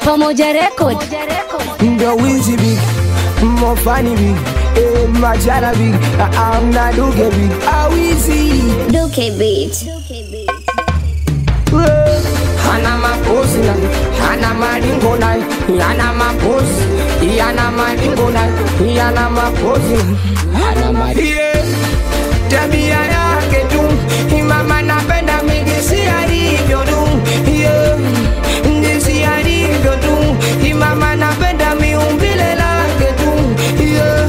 Pamoja Record. ndo wizi big mofani big eh, majara big ah, amna duge big awizi Duke Beat. Eh, hana mapozi na hana maringo na yana mapozi yana maringo na yana mapozi hana maringo tabia yake tu mama napenda migisi alivyo tu yeah. ndisi alivyo tu mama napenda miumbile lake tu yeah.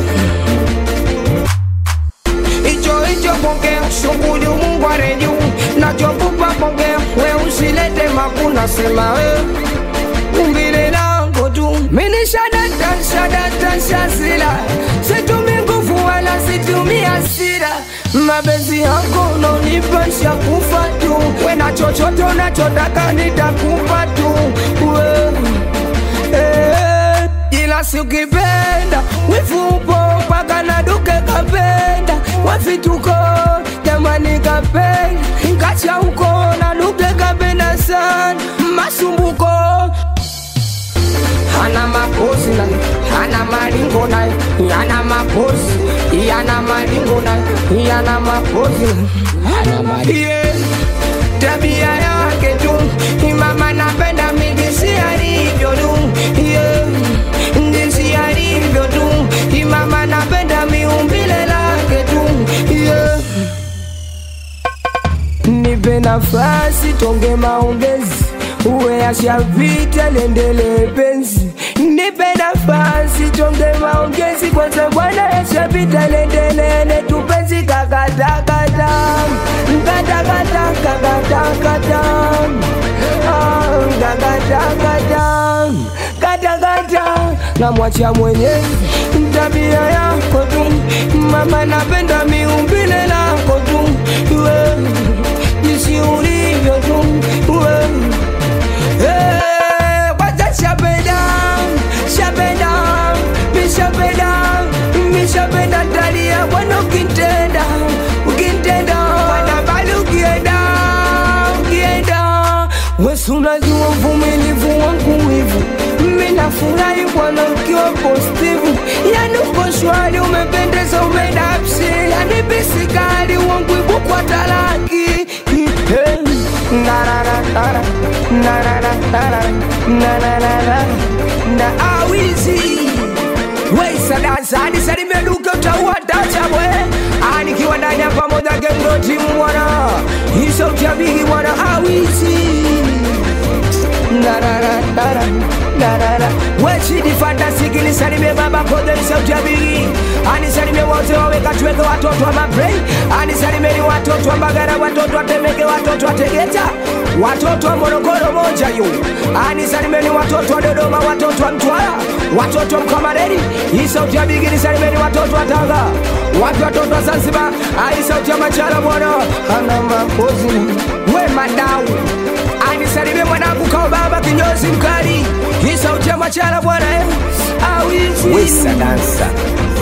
hicho hicho pokea shughuli Mungu areju nachokupa pokea we usilete makuna sema we umbile langu tu mini shadata shadata shasila situmi nguvu wala situmi hasira mapenzi yako unonipa shakufa tu we na chochote unachotaka nitakupa tu we Eh, ila sikipenda wifupo mpaka na duke kapenda wafituko jamani kapenda kacha huko na duke kapenda sana masumbuko hana mapozi na hana maringo na yana mapozi yana maringo na yana mapozi hana maringo yeah. tabia yake tu mama napenda migisi alivyo tu yeah. ndisi alivyo tu mama napenda miumbile lake tu yeah. nipe nafasi tonge maongezi uwe ashavita liendelee penzi nipe nafasi tonge maongezi kwanza bwana yashavita liendelele tupenzi kakatakata kakatakata kakatakata katakata namwacha mwenyezi tabia yako tu mama napenda miumbile lako tu we jinsi ulivyo tu we Eh, kwanza shapenda shapenda mishapenda mishapenda talia bwana ukintenda ukintenda bwana bali ukienda ukienda wesi unajua uvumilivu wangu wivu minafurahi bwana ukiwa postivu yani uko shwari umependeza umedapsi yani bisikali wangu ibu kwa talaki Eh, nararara, nararara, nararara, na awizi weisadansa hadi salimeduka utaua tachabwe anikiwa ndani ya pamoja gengotimu bwana isautabigi bwana awizi Nararara, narara. wechidi fantasiki nisalimie baba kote nisautabigi anisalimie wote waweka tuweke watoto wa mabrei anisalimieni watoto wa mbagara watoto watemeke watoto wa tegeta watoto wa morogoro moja yu anisalimieni watoto wa dodoma watoto wa mtwara watoto wa mkamareni isautabigi nisalimeni watoto wa tanga wapi watoto wa zanzibar aisautia machala bwana ana mapozi we madau anisalimie mwanangu kao baba kinyozi mkali hii sauti ya machala bwana eh? awizi Wesa dansa